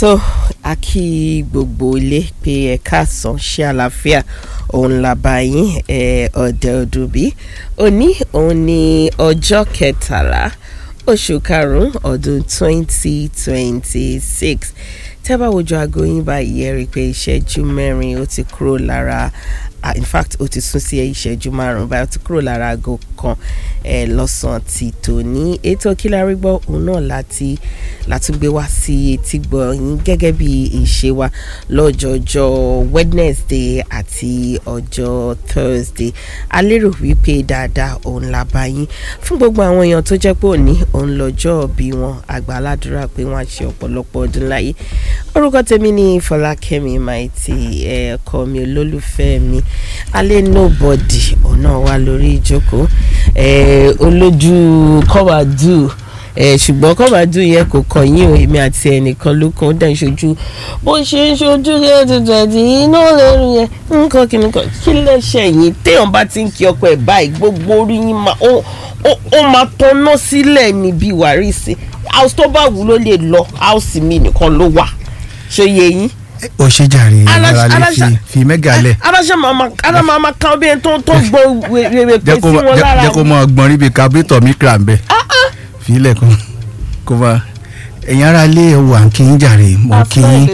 tó a kí gbogbo ilé pé ẹ káàsán ṣe àlàáfíà òun làbá yín ẹ ọdẹ ọdúnbí òní òun ní ọjọ́ kẹtàlá oṣù karùn-ún ọdún twenty twenty six tẹ́ bá wojú aago yín báyìí ẹ rí i pé ìṣẹ́jú mẹ́rin ó ti kúrò lára ah, in fact ó ti sún sí ìṣẹ́jú márùn-ún báyìí ó ti kúrò lára aago kan ẹ lọ́sàn-án ti tòní ètò kílárí gbọ́ òun náà láti látúgbé wá sí etí gbọ́ yín gẹ́gẹ́ bí ìṣe wa lọ́jọ́jọ́ Wednesday àti ọjọ́ Thursday a lérò wípé dáadáa òun la bá yín fún gbogbo àwọn èèyàn tó jẹ́ pé òní òun lọ́jọ́ bí wọn àgbà aládùúrà pé wọ́n á ṣe ọ̀pọ̀lọpọ̀ ọdún láyé orúkọ tèmi ní Fọlákẹ́mi Maiti ẹ̀ẹ́kọ́ mi olólùfẹ́ mi alẹ́ nobody òun náà wà lórí ìjókòó ẹ̀ẹ́ olójú kọ́wádùú ẹ ṣùgbọ́n kọ́mádù yẹn kò kàn yín o èmi àti ẹnìkan ló kàn ó dẹ̀ ń ṣojú bó ṣe ń ṣojú yẹn tuntun ẹ̀dì iná lẹ́rù yẹn nǹkan kìíní kan kí lẹ́sẹ̀ yín téèyàn bá ti ń kí ọkọ ẹ̀ báyìí gbogbo orí yín máa ó ó máa tọ́nà sílẹ̀ níbi wàrísì house tó bá wù ló lè lọ house mi nìkan ló wà ṣe yẹ yín ó ṣe jàre Aláṣà- ìrọ̀lẹ́ aláṣà- fi fi mẹ́gà lẹ̀ aláṣẹ màmá aláṣẹ màmá kan bí ẹni tó tó gbọ́ wèrè pé jẹ́ sí kó wọn jẹ́- lára jẹ́ kó mọ ọgbọ́n ríbi kábírítọ̀ mi kra ń bẹ̀ fílẹ̀ kó kó bá ẹ̀yin ará ilé wà ń kí yín jàre mo kí yín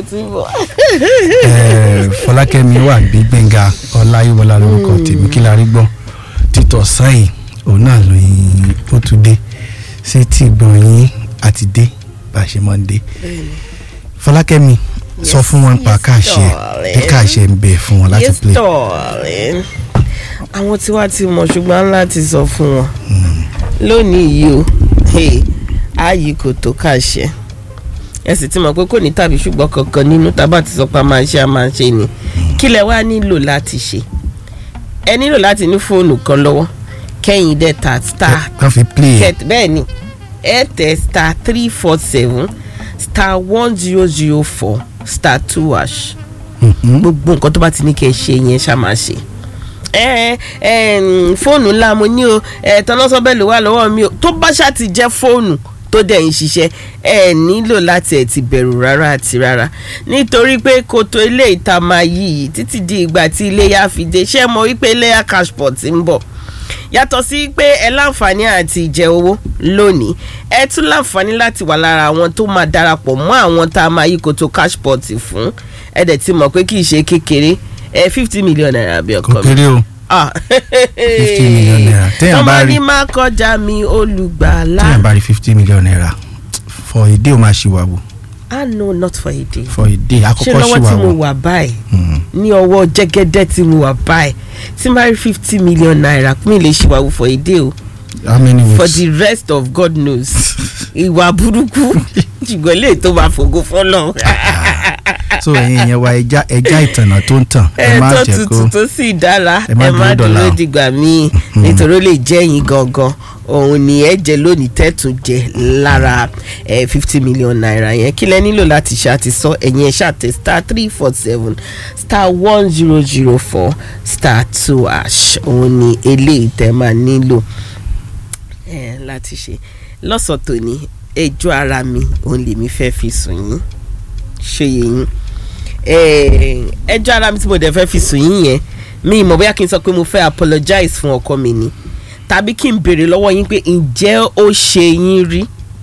eh, Fọlákẹ́mi wà bí Gbẹ́ngà Ọláyíwọlá lórúkọ tèmi kí la rí gbọ́ títọ̀ sáyìn òun náà lóyún ó tún dé ṣé tí gbọ̀n yín àti dé bá a ṣe máa ń dé Fọlákẹ́mi sọ fún wọn pa yes, káàṣẹ darling. bí káàṣẹ ń bẹ fún wọn láti yes play. darling àwọn tí wàá ti mọ̀ ṣùgbọ́n láti sọ fún wọn lónìí yìí o hey, ààyè kò tó kàṣẹ ẹ sì ti mọ̀ pé kò ní tàbí ṣùgbọ́n kankan nínú tábà ti sọ pé a máa ṣe a máa ṣe ni kí lẹ wá nílò láti ṣe ẹ nílò láti ní fóònù kan lọ́wọ́ kẹ́yìn dẹ̀ ta star wọ́n fi play ẹ̀ kẹt bẹ́ẹ̀ ni ẹ tẹ star three four seven star one zero zero four star two hash Mhm. gbogbo nǹkan tó bá ti ní kẹ́ ẹ ṣe yẹn ṣá máa ṣe. ẹ ẹ mm, fóònù ńlá mo ní o ẹ tọ́lọ́sọ́bẹ̀ ló wà lọ́wọ́ mi o tó bá ṣá ti jẹ́ fóònù tó dẹ̀ ń ṣiṣẹ́ ẹ nílò láti ẹ̀ ti bẹ̀rù rárá àti rárá nítorí pé kòtò ilé ìta máa yí yìí títí di ìgbà tí iléyà fi dé ṣé mo wípé iléyà cashport ń bọ̀ yàtọ̀ sí pé ẹ láǹfààní àti jẹ owó lónìí ẹ tún láǹfààní láti wà lára àwọn tó máa darapọ̀ mọ́ àwọn tá a máa yí kòtò cashport fún ẹ dẹ̀ ti mọ̀ pé kì í ṣe kékeré ẹ fifty million naira bí ọkọ kò mi. kéré o Ah. 50 million naira. Téèyàn bá ọmọ rí- ní má kọjá mi olùgbàlà. téèyàn bá rí fifty million naira for a day ó máa ṣì wà wò ah no not for a day. for a day ṣé àkọ́kọ́ ṣì lọ́wọ́ wà tí mo wò wà báyìí Mm. ní ọwọ́ jẹ́gẹ́dẹ́ tí mo wà báyìí tí n bá rí fifty million naira mi lè ṣì wà wò for a day o. how many for weeks the rest of God knows ìwà burúkú ṣùgbọ́n lè tó máa fògo fọlọ́ so ẹ̀yin yẹn wa ẹja ẹja ìtànà tó ń tàn ẹ ẹ má tó jẹ́ tutù kó tó sì dára ẹ má ẹ má dúró dọ̀la dúró o. dìgbà míì nítorí ó lè jẹ́ yín gangan òun ni ẹ jẹ lónìí tẹ́tù jẹ lára ẹ fifty million naira yẹn kí lẹ nílò láti ṣe àti sọ ẹ̀yin ẹ̀ ṣàtẹ star three four seven star one zero zero four star two hash òun ni eléyìí tẹ́ máa nílò ẹ láti ṣe lọ́sàn tòní ẹjọ́ ara mi òun lèmi fẹ́ fi sùn yín ṣe yín Eh, ẹjọ́ ara mi tí mo dẹ̀ fẹ́ fi sùn yín yẹn mi ìmọ̀ bóyá kí n sọ pé mo fẹ́ apologize fún ọkọ mi ni tàbí kí n béèrè lọ́wọ́ yín pé ǹjẹ́ ó ṣe yín rí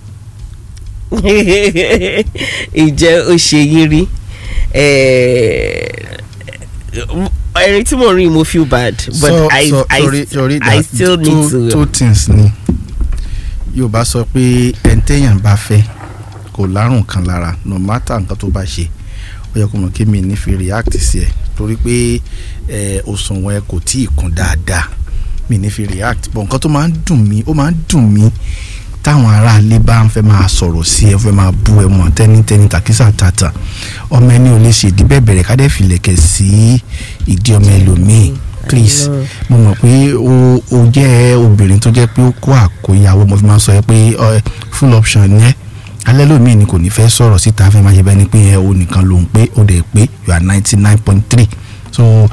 ǹjẹ́ ó ṣe yín rí Eh, ẹ̀rín tí mo rí mo feel bad but so I, so I, sorry sorry I that still need two, to two things ni Yorùbá sọ pé ẹni téèyàn bá fẹ́ kò lárùn kan lára no matter nǹkan tó bá ṣe ó yẹ kó mọ̀ kí mi ní fi react sí ẹ torí pé ẹ òṣùwọ̀n ẹ kò tí ì kún dáadáa mi ní fi react but nǹkan tó máa ń dùn mí ó máa ń dùn mí táwọn aráalé bá ń fẹ́ máa sọ̀rọ̀ sí ẹ fẹ́ máa bú ẹ mọ̀ tẹ́nítẹ́ní tàkísà tàtà ọmọ ẹni ò lè ṣe ìdí bẹ́ẹ̀ bẹ̀rẹ̀ kádẹ́ filẹ̀kẹ̀ sí ìdí ọmọ ẹlòmíì please mo mọ̀ pé o o jẹ́ obìnrin tó jẹ́ pé ó kó àkóyawó mo fi máa sọ ẹ pé ọ, full option yẹn alẹ́ lómi ni kò ní fẹ́ sọ̀rọ̀ síta fẹ́ máa ṣe bẹ́ẹ̀ ni pé ẹ o nìkan ló ń pé o dẹ̀ pé you are ninety nine point three so